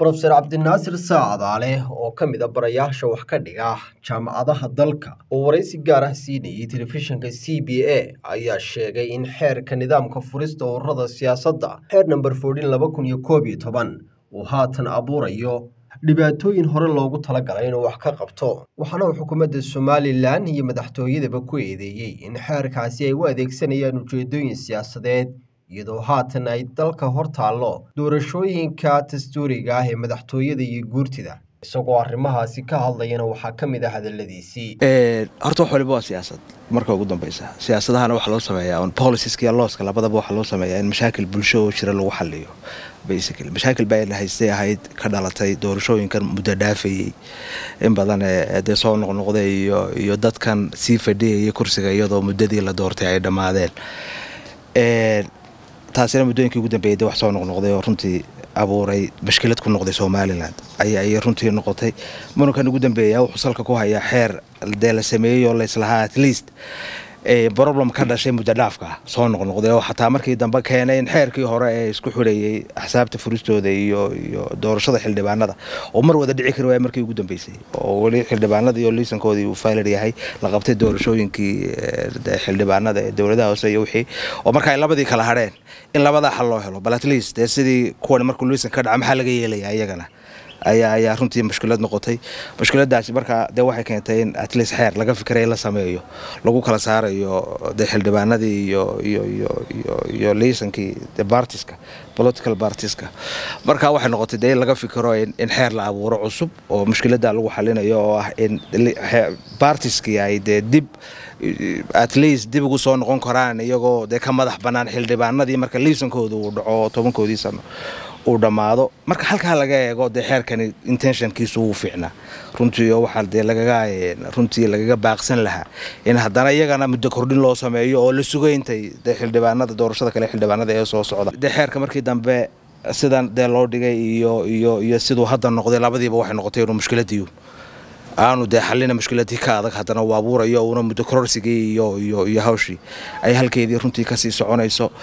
brofeser cabdinaasir saacadaale oo ka mid a barayaasha wax ka dhiga jaamacadaha dalka oo waraysi gaar ah siinayay telefishinka c b a ayaa sheegay in xeerka nidaamka furista ururada siyaasadda xeer namber foodhin laba kun iyo koob iyo toban uu haatan abuurayo dhibaatooyin hore loogu talagalay inuu wax ka qabto waxaana uu xukuumadda somalilan iyo madaxtooyadaba ku eedeeyey in xeerkaasi ay u adeegsanayaan ujeedooyin siyaasadeed iyadoo haatan ay dalka hor taallo doorashooyinka dastuuriga ah ee madaxtooyada iyo guurtida isagoo arrimahaasi ka hadlayana waxaa ka mid ah hadaladiisii horta wax waliba waa siyaasad marka ugu dambeysa siyaasadahana waxaa loo sameeyaa on boliciska iyo looska labadaba waxaa loo sameeyaa in mashaakil bulsho oo jira lagu xaliyo basically mashaakil baa haystay ahayd ka dhalatay doorashooyinkan muddo dhaafayey in badan ee dee soo noqnoqday iyo iyo dadkan sii fadhiyaya kursiga iyadoo muddadii la doortay ay dhammaadeen taasina muddooyinkii ugu dambeeyay de wax soo noqnoqday oo runtii abuuray mashkilad ku noqday somalilan ayay runtii noqotay murankan ugu dambeeya wuxuu salka ku hayaa xeer dee la sameeyey oo layslahaa at least problem ka dhashay muddo dhaafka soo noqnoqday oo xataa markii dambe keenay in xeerkii hore ee isku xidhayey axsaabta furistooda iyo iyo doorashada xildhibaanada oo mar wada dhici kari waaya markii ugu dambeysay oo weli xildhibaanada iyo liisankoodii uu faalir yahay la qabtay doorashooyinkii xildhibaanada ee dowladaha hoose iyo wixii oo marka ay labadii kala hadheen in labadaa xal loo helo bal at least dee sidii kuwan markuu liisan ka dhaca maxaa laga yeelaya iyagana ayaa ayaa runtii mushkilad noqotay mushkiladaasi markaa dee waxay keentay in atleast xeer laga fikiray la sameeyo lagu kala saarayo dee xildhibaanadii iyo iyo iyo iyo iyo liisankii de bartiska political bartiska marka waxay noqotay dee in laga fikiro in xeer la abuuro cusub oo mushkilada lagu xalinayo oo ah in bartiskii ay dee dib at least dib ugu soo noqon karaan iyagoo dee ka madax bannaan xildhibaanadii marka liisankooda uu dhaco tobankoodii sano uu dhammaado marka halkaa laga eego dee xeerkani intentionkiisu wuu fiicnaa runtii oo waxaa dee lagaga runtii lagaga baaqsan lahaa in haddana iyagana muddo kordhin loo sameeyo oo la sugayntay dee xildhibaanada doorashada kale xildhibaanada ee soo socda dee xeerka markii dambe sidan dee loo dhigay iyo iyo iyo siduu hadda noqday labadiiba waxay noqotay inuu mushkiladii aanu dee xallina mushkiladii ka adag haddana uu abuurayo uuna muddo kororsigii iyo iyo iyo hawshii ay halkeedii runtii kasii soconayso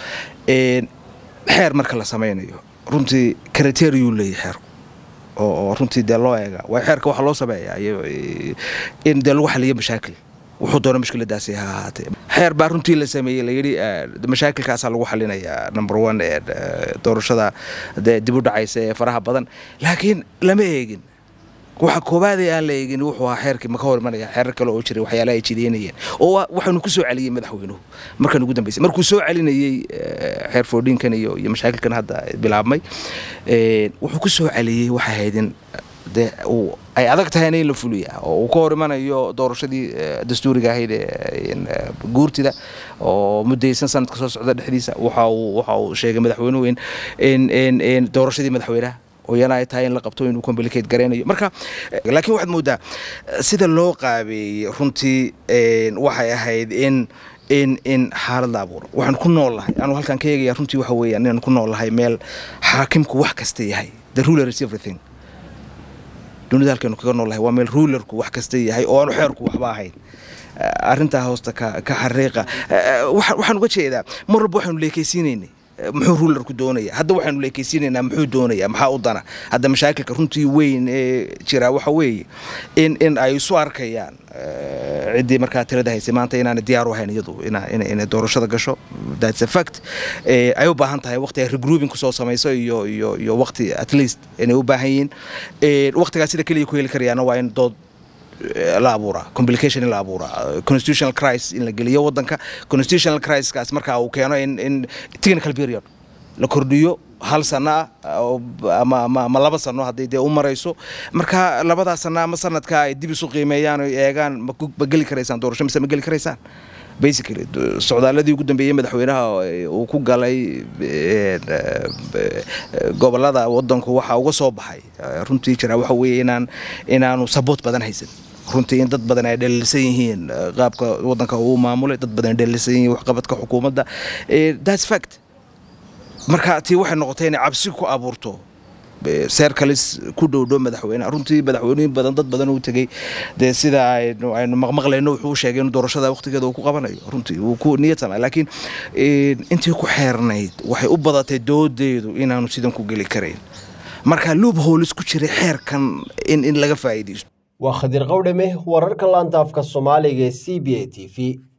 xeer marka la samaynayo runtii kriteriyuu leeyahy xeerku oo runtii dee loo eega waa xeerka waxaa loo sameeyaa in dee lagu xaliyo mashaakil wuxuu doona mushkiladaasi ha ahaatee xeer baa runtii la sameeyey layidhi mashaakilkaasaa lagu xalinayaa number one ee doorashada dee dib u dhacaysa ee faraha badan laakiin lama eegin waxa koobaadee aan la eegin wuxuu ahaa xeerkii maka hor imanaya xeerar kale oo jiray waxyaalaha ay jideynayeen oo waxaanu ku soo celiyey madaxweynuhu markan ugu dambeysay markuu soo celinayey xeer foodhinkan iyo iyo mashaakilkan hadda bilaabmay wuxuu ku soo celiyey waxay ahayd in dee ay adag tahayna in la fuliya oo uu ka hor imanayo doorashadii dastuuriga ahayd guurtida oo muddaysan sanadka soo socda dhexdiisa waxa uu waxa uu sheegay madaxweynuhu in in in doorashadii madaxweynaha oyana ay tahay in la qabto inuu complicate garaynayo marka laakiin waxaad moodaa sida loo qaabeeyey runtii waxay ahayd in in in xaalad la abuuro waxaan ku nool lahay anuu halkaan ka eegaya runtii waxa weeyaan inaan ku nool lahay meel xaakimku wax kasta yahay the ruler is everything dunida halkeenu kaga nool lahay waa meel rulerku wax kasta yahay oo aanu xeerku waxba ahayn arrintaa hoosta ka ka xariiqa waxaan uga jeedaa mar walba waxaanu leekaysiinaynay muxuu ruularku doonaya hadda waxaanu leekeysiinaynaa muxuu doonaya maxaa u dana hadda mashaakilka runtii weyn ee jira waxa weeye in in ay isu arkayaan ciddii markaa tirada haysay maanta inaana diyaar u ahayn iyadu inay doorashada gasho that's a fact ay u baahan tahay waqti ay regrouping kusoo samayso iyo iyo iyo waqti at least inay u baahan yihiin waqtigaas sida keliya ku heli karayaana waa in dood la abuuraa complication in la abuuraa constitutional crisis in la geliyo wadanka constitutional crisiskaas markaa uu keeno in in technical period la kordhiyo hal sano ah ama ama ama laba sano haddii dee u marayso marka labadaa sano ama sanadka ay dib isu qiimeeyaan oo eegaan ma geli karaysaan doorasho mise ma geli karaysaan basically socdaaladii ugu dambeeyey madaxweynaha uu ku galay gobolada wadanku waxaa uga soo baxay runtii jira waxa weeye inaan inaanu saboot badan haysan runtii in dad badan ay dhaliilsan yihiin qaabka wadanka uu maamulay dad badan ay dhaliilsan yihiin waxqabadka xukuumadda that's fact marka tii waxay noqotay inay cabsi ku abuurto seerkalis ku dhowdhow madaxweyneha runtii madaxweynooyin badan dad badan uu tegey dee sida aynu aynu maqmaqlayno wuxuu sheegay inuu doorashada waqtigeeda uu ku qabanayo runtii wuu ku niyad samay laakiin intii ku xeernayd waxay u badatay doodeedu inaanu sidan ku geli karayn marka luub hoolis ku jiray xeerkan in in laga faa'iidaysto waa khadir qawdhame wararka laanta afka soomaaliga ee c b a t v